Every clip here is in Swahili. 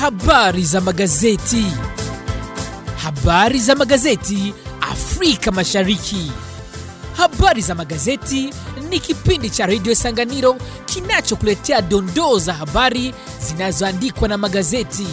Habari za magazeti. Habari za magazeti Afrika Mashariki. Habari za magazeti ni kipindi cha redio Sanganiro kinachokuletea dondoo za habari zinazoandikwa na magazeti.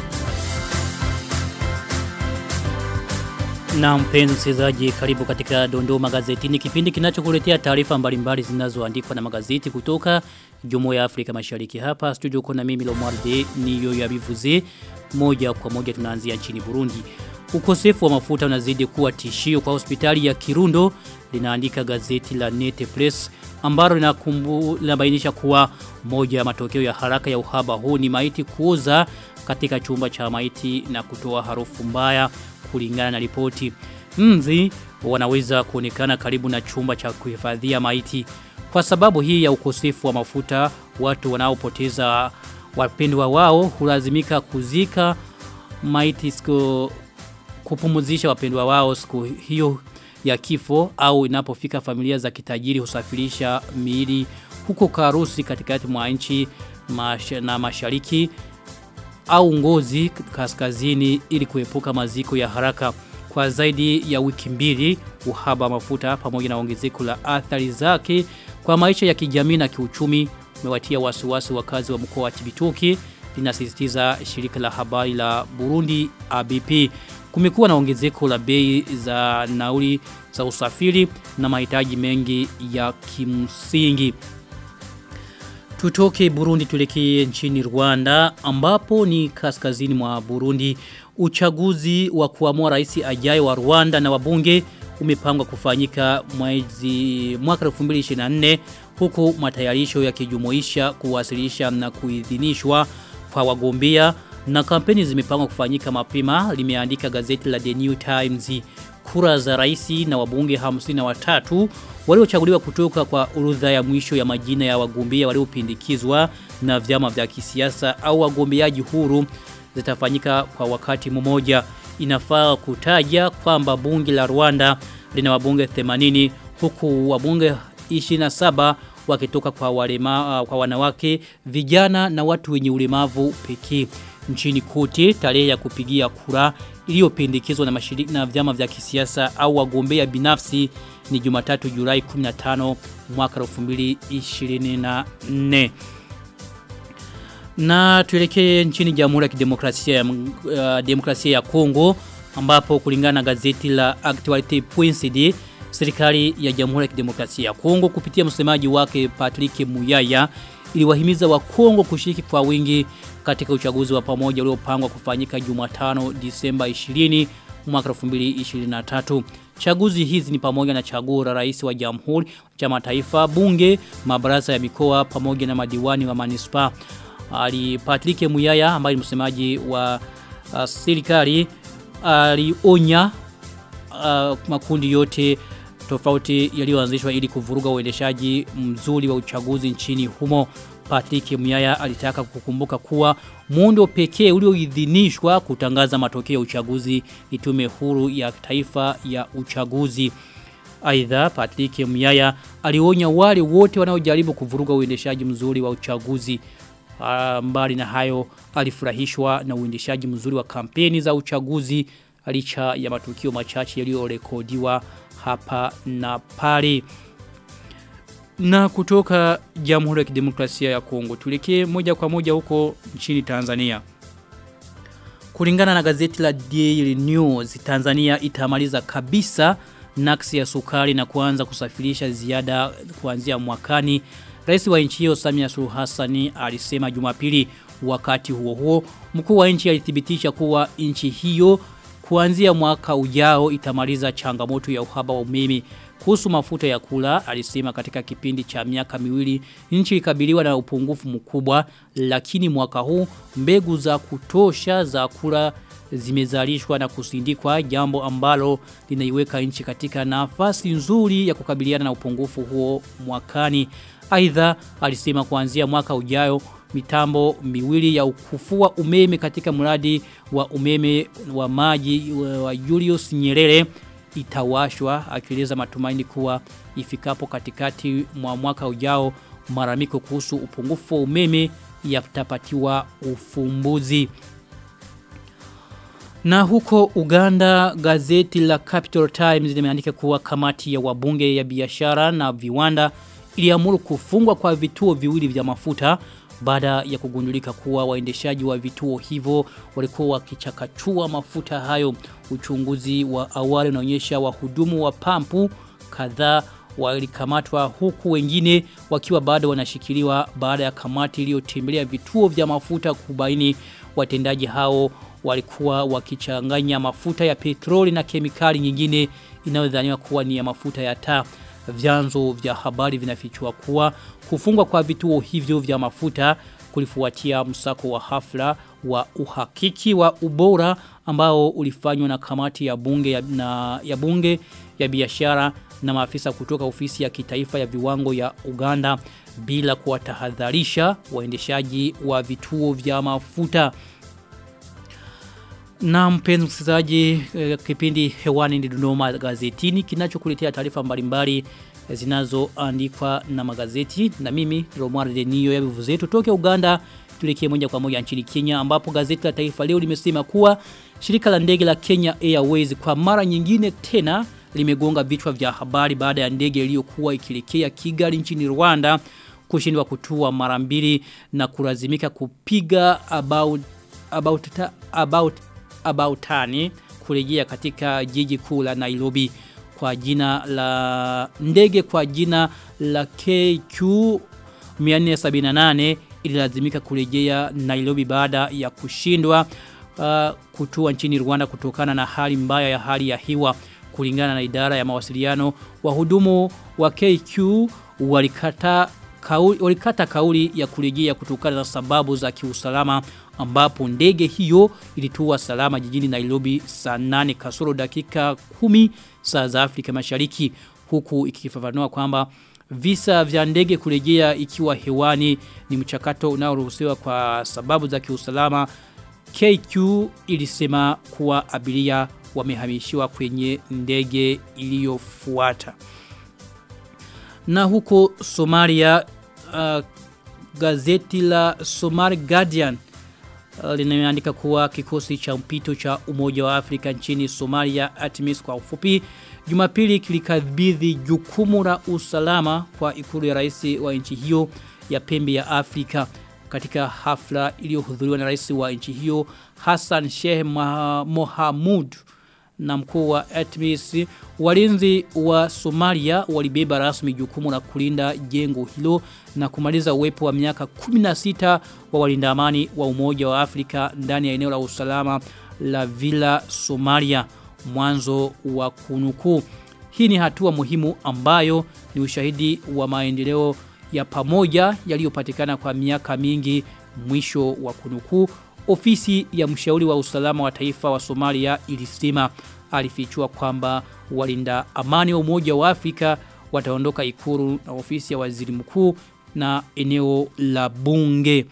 Na mpenzi msikilizaji, karibu katika Dondoo Magazetini, kipindi kinachokuletea taarifa mbalimbali zinazoandikwa na magazeti kutoka Jumuiya ya Afrika Mashariki. Hapa studio uko na mimi Lomwarde niyo yabivuze. Moja kwa moja tunaanzia nchini Burundi. Ukosefu wa mafuta unazidi kuwa tishio kwa hospitali ya Kirundo, linaandika gazeti la Nete Press ambalo linakumbu linabainisha kuwa moja ya matokeo ya haraka ya uhaba huu ni maiti kuoza katika chumba cha maiti na kutoa harufu mbaya kulingana na ripoti. Mzi wanaweza kuonekana karibu na chumba cha kuhifadhia maiti. Kwa sababu hii ya ukosefu wa mafuta, watu wanaopoteza wapendwa wao hulazimika kuzika maiti siku kupumuzisha wapendwa wao siku hiyo ya kifo au inapofika familia za kitajiri husafirisha miili huko Karusi katikati mwa nchi mash, na mashariki au ngozi kaskazini ili kuepuka maziko ya haraka kwa zaidi ya wiki mbili uhaba mafuta pamoja na ongezeko la athari zake kwa maisha ya kijamii na kiuchumi umewatia wasiwasi wakazi wa mkoa wa Cibitoke linasisitiza shirika la habari la Burundi ABP kumekuwa na ongezeko la bei za nauli za usafiri na mahitaji mengi ya kimsingi Tutoke Burundi tulekee nchini Rwanda ambapo ni kaskazini mwa Burundi uchaguzi wa kuamua rais ajaye wa Rwanda na wabunge umepangwa kufanyika mwezi mwaka 2024 huku matayarisho yakijumuisha kuwasilisha na kuidhinishwa kwa wagombea na kampeni zimepangwa kufanyika mapema limeandika gazeti la The New Times kura za raisi na wabunge 53 waliochaguliwa kutoka kwa urudha ya mwisho ya majina ya wagombea waliopindikizwa na vyama vya kisiasa au wagombeaji huru zitafanyika kwa wakati mmoja inafaa kutaja kwamba bunge la Rwanda lina wabunge 80 huku wabunge 27 wakitoka kwa walema, kwa wanawake vijana na watu wenye ulemavu pekee nchini kote tarehe ya kupigia kura iliyopendekezwa na mashirika na vyama vya kisiasa au wagombea binafsi ni Jumatatu Julai 15 mwaka 2024 na tuelekee nchini Jamhuri ya Kidemokrasia ya uh, Demokrasia ya Kongo ambapo kulingana na gazeti la Actualite.cd serikali ya Jamhuri ya Kidemokrasia ya Kongo kupitia msemaji wake Patrick Muyaya iliwahimiza wa Kongo kushiriki kwa wingi katika uchaguzi wa pamoja uliopangwa kufanyika Jumatano Disemba 20 mwaka 2023. Chaguzi hizi ni pamoja na chaguo la rais wa Jamhuri, chama taifa, bunge, mabaraza ya mikoa pamoja na madiwani wa manispaa. Ali Patrick Muyaya ambaye ni msemaji wa uh, serikali alionya uh, makundi yote tofauti yaliyoanzishwa ili kuvuruga uendeshaji mzuri wa uchaguzi nchini humo. Patrick Muyaya alitaka kukumbuka kuwa muundo pekee ulioidhinishwa kutangaza matokeo ya uchaguzi ni tume huru ya taifa ya uchaguzi. Aidha Patrick Muyaya alionya wale wote wanaojaribu kuvuruga uendeshaji mzuri wa uchaguzi. Mbali na hayo alifurahishwa na uendeshaji mzuri wa kampeni za uchaguzi licha ya matukio machache yaliyorekodiwa hapa na pale. Na kutoka Jamhuri ya Kidemokrasia ya Kongo tulekee moja kwa moja huko nchini Tanzania. Kulingana na gazeti la Daily News, Tanzania itamaliza kabisa naksi ya sukari na kuanza kusafirisha ziada kuanzia mwakani. Rais wa nchi hiyo Samia Suluhu Hassan alisema Jumapili wakati huo huo mkuu wa nchi alithibitisha kuwa nchi hiyo kuanzia mwaka ujao itamaliza changamoto ya uhaba wa umeme kuhusu mafuta ya kula alisema katika kipindi cha miaka miwili nchi ikabiliwa na upungufu mkubwa lakini mwaka huu mbegu za kutosha za kula zimezalishwa na kusindikwa jambo ambalo linaiweka nchi katika nafasi nzuri ya kukabiliana na upungufu huo mwakani aidha alisema kuanzia mwaka ujao mitambo miwili ya kufua umeme katika mradi wa umeme wa maji wa Julius Nyerere itawashwa akieleza matumaini kuwa ifikapo katikati mwa mwaka ujao maramiko kuhusu upungufu wa umeme yatapatiwa ufumbuzi Na huko Uganda gazeti la Capital Times limeandika kuwa kamati ya wabunge ya biashara na viwanda iliamuru kufungwa kwa vituo viwili vya mafuta baada ya kugundulika kuwa waendeshaji wa vituo hivyo walikuwa wakichakachua mafuta hayo. Uchunguzi wa awali unaonyesha wahudumu wa pampu kadhaa walikamatwa huku wengine wakiwa bado wanashikiliwa baada ya kamati iliyotembelea vituo vya mafuta kubaini watendaji hao walikuwa wakichanganya mafuta ya petroli na kemikali nyingine inayodhaniwa kuwa ni ya mafuta ya taa. Vyanzo vya habari vinafichua kuwa kufungwa kwa vituo hivyo vya mafuta kulifuatia msako wa hafla wa uhakiki wa ubora ambao ulifanywa na kamati ya bunge ya, na, ya bunge ya biashara na maafisa kutoka ofisi ya kitaifa ya viwango ya Uganda bila kuwatahadharisha waendeshaji wa vituo vya mafuta. Na mpenzi msikilizaji eh, kipindi hewani ni Dodoma gazetini kinachokuletea taarifa mbalimbali zinazoandikwa na magazeti na mimi Romar Denio ya vivu zetu toke Uganda tuelekee moja kwa moja nchini Kenya ambapo gazeti la Taifa leo limesema kuwa shirika la ndege la Kenya Airways kwa mara nyingine tena limegonga vichwa vya habari baada ya ndege iliyokuwa ikielekea Kigali nchini Rwanda kushindwa kutua mara mbili na kulazimika kupiga about about about about tani kurejea katika jiji kuu la Nairobi kwa jina la ndege kwa jina la KQ 478 ililazimika kurejea Nairobi baada ya kushindwa uh, kutua nchini Rwanda kutokana na hali mbaya ya hali ya hewa kulingana na idara ya mawasiliano wahudumu wa KQ walikata kauli, walikata kauli ya kurejea kutokana na sababu za kiusalama ambapo ndege hiyo ilitua salama jijini Nairobi saa 8 kasoro dakika 10 saa za Afrika Mashariki huku ikifafanua kwamba visa vya ndege kurejea ikiwa hewani ni mchakato unaoruhusiwa kwa sababu za kiusalama KQ ilisema kuwa abiria wamehamishiwa kwenye ndege iliyofuata. Na huko Somalia uh, gazeti la Somali Guardian uh, limeandika kuwa kikosi cha mpito cha Umoja wa Afrika nchini Somalia ATMIS kwa ufupi Jumapili kilikabidhi jukumu la usalama kwa ikulu ya rais wa nchi hiyo ya pembe ya Afrika katika hafla iliyohudhuriwa na rais wa nchi hiyo Hassan Sheikh Mohamud na mkuu wa ATMIS walinzi wa Somalia walibeba rasmi jukumu la kulinda jengo hilo na kumaliza uwepo wa miaka 16 wa walinda amani wa Umoja wa Afrika ndani ya eneo la usalama la Villa Somalia mwanzo wa kunukuu. Hii ni hatua muhimu ambayo ni ushahidi wa maendeleo ya pamoja yaliyopatikana kwa miaka mingi mwisho wa kunukuu. Ofisi ya mshauri wa usalama wa taifa wa Somalia ilisema alifichua kwamba walinda amani wa Umoja wa Afrika wataondoka ikuru na ofisi ya waziri mkuu na eneo la bunge.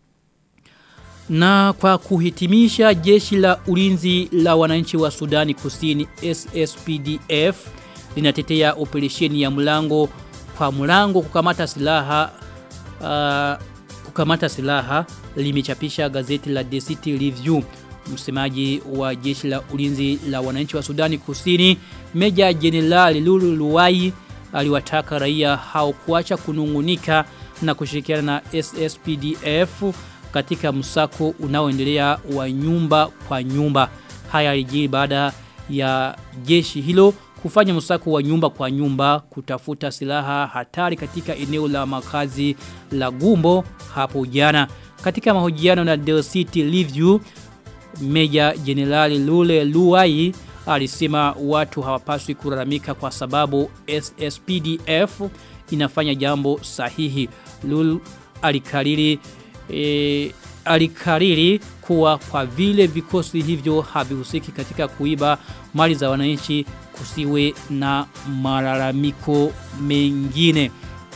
Na kwa kuhitimisha jeshi la ulinzi la wananchi wa Sudani Kusini SSPDF linatetea operesheni ya mlango kwa mlango kukamata silaha uh, kukamata silaha limechapisha gazeti la The City Review. Msemaji wa jeshi la ulinzi la wananchi wa Sudani Kusini Meja Jenerali Lulu Luwai aliwataka raia hao kuacha kunungunika na kushirikiana na SSPDF katika msako unaoendelea wa nyumba kwa nyumba. Haya yalijiri baada ya jeshi hilo kufanya msako wa nyumba kwa nyumba kutafuta silaha hatari katika eneo la makazi la Gumbo hapo jana. Katika mahojiano na The City Review, Meja Jenerali Lule Luai alisema watu hawapaswi kulalamika kwa sababu SSPDF inafanya jambo sahihi. Lul alikariri e, alikariri kuwa kwa vile vikosi hivyo havihusiki katika kuiba mali za wananchi kusiwe na malalamiko mengine.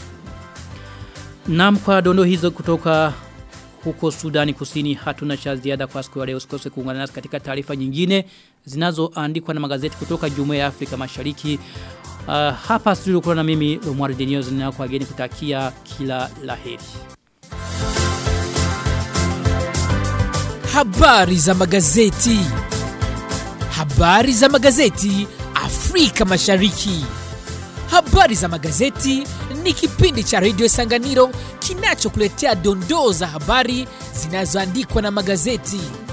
Naam kwa dondo hizo kutoka huko Sudani Kusini hatuna cha ziada kwa siku ya leo. Usikose kuungana nasi katika taarifa nyingine zinazoandikwa na magazeti kutoka Jumuiya ya Afrika Mashariki. Uh, hapa studio kuna na mimi Romwari Denioz na kwa geni kutakia kila laheri. Habari za magazeti. Habari za magazeti Afrika Mashariki. Habari za magazeti ni kipindi cha redio Sanganiro kinachokuletea dondoo za habari zinazoandikwa na magazeti.